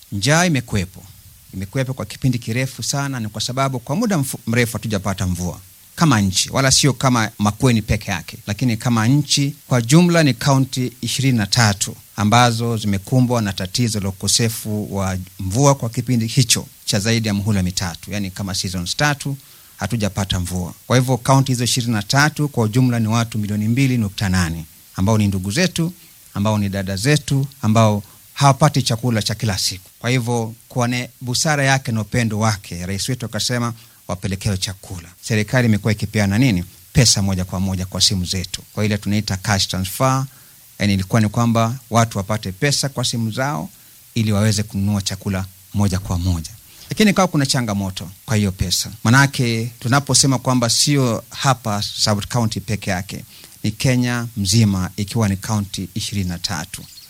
njaa imekuwepo, imekuwepo kwa kipindi kirefu sana. Ni kwa sababu kwa muda mfu- mrefu hatujapata mvua kama nchi, wala sio kama Makueni peke yake, lakini kama nchi kwa jumla ni kaunti ishirini na tatu ambazo zimekumbwa na tatizo la ukosefu wa mvua kwa kipindi hicho cha zaidi ya muhula mitatu, yani kama seasons tatu hatujapata mvua. Kwa hivyo kaunti hizo ishirini na tatu kwa ujumla ni watu milioni mbili nukta nane ambao ni ndugu zetu, ambao ni dada zetu, ambao hawapati chakula cha kila siku. Kwa hivyo kwa ne busara yake na upendo wake, rais wetu akasema wapelekewe chakula. Serikali imekuwa ikipeana nini, pesa moja kwa moja kwa simu zetu, kwa ile tunaita cash transfer. Yani ilikuwa ni kwamba watu wapate pesa kwa simu zao ili waweze kununua chakula moja kwa moja lakini kawa kuna changamoto kwa hiyo pesa, manake tunaposema kwamba sio hapa South County peke yake, ni Kenya mzima ikiwa ni kaunti ishirini na tatu.